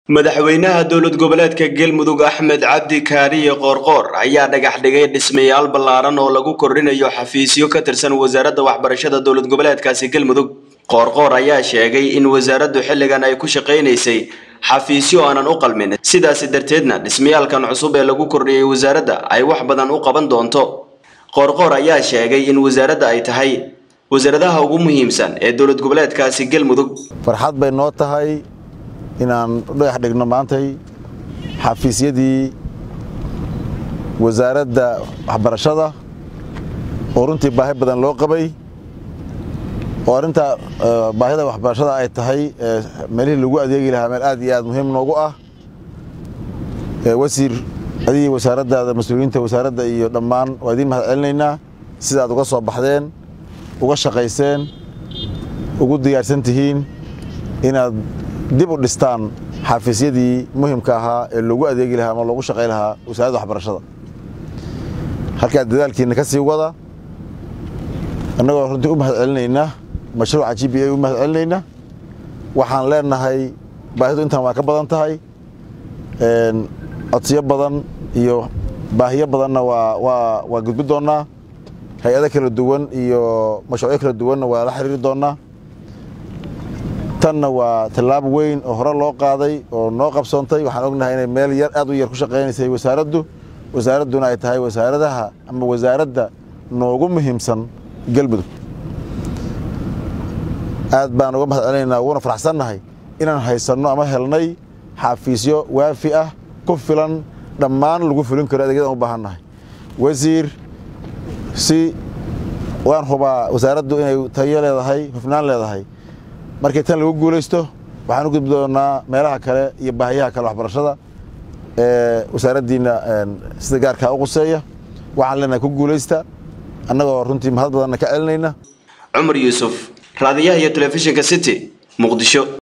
madaxweynaha dowlad goboleedka galmudug axmed cabdi kaariye qoorqoor ayaa dhagax dhigay dhismayaal ballaaran oo lagu kordhinayo xafiisyo ka tirsan wasaaradda waxbarashada dowlad goboleedkaasi galmudug qoorqoor ayaa sheegay in wasaaraddu xilligan ay ku shaqaynaysay xafiisyo aanan u qalmin sidaasi darteedna dhismayaalkan cusub ee lagu kordhiyey wasaaradda ay wax badan u qaban doonto qoorqoor ayaa sheegay in wasaaradda ay tahay wasaaradaha ugu muhiimsan ee dowlad goboleedkaasi galmudug farxad bay noo tahay inaan dhagax dhigno maantay xafiisyadii wasaaradda waxbarashada oo runtii baahi badan loo qabay oo arrinta baahida waxbarashada ay tahay meelihii lagu adeegi lahaa meel aad iyo aad muhiim noogu ah wasiir adigii wasaaraddaada mas-uuliyiinta wasaaradda iyo dhammaan waa idiin mahad celinaynaa sida aad uga soo baxdeen uga shaqayseen ugu diyaarsan tihiin inaad dib u dhistaan xafiisyadii muhimka ahaa ee loogu adeegi lahaa ama loogu shaqay lahaa wasaaradda waxbarashada halkaa dadaalkiina ka sii wada annagoo runtii u mahad celinaynaa mashruuca g b a u mahad celinaynaa waxaan leenahay baahidu intaan waa ka badan tahay codsiyo badan iyo baahiyo badanna waa waa waa gudbi doonnaa hay-ado kala duwan iyo mashruucyo kala duwanna waa la xiriiri doonnaa tanna waa tallaab weyn oo hore loo qaaday oo noo qabsoontay waxaan ognahay inay meel yar aad u yar ku shaqaynaysay wasaaraddu wasaaradduna ay tahay wasaaradaha ama wasaaradda noogu muhiimsan galmudug aad baan uga mahad celinaynaa uguna faraxsannahay inaan haysanno ama helnay xafiisyo waafi ah ku filan dhammaan lagu fulin karo adeegyadaan u baahannahay wasiir si waan hubaa wasaaraddu inay tayo leedahay hufnaan leedahay markii tan lagu guulaysto waxaan u gudbi doonnaa meelaha kale iyo baahiyaha kale waxbarashada ee wasaaraddiinna sida gaarkaa u quseeya waxaan leenahay ku guulaysta annagoo runtii mahad badanna ka celinayna cumar yuusuf raadiyaha iyo telefishinka city muqdisho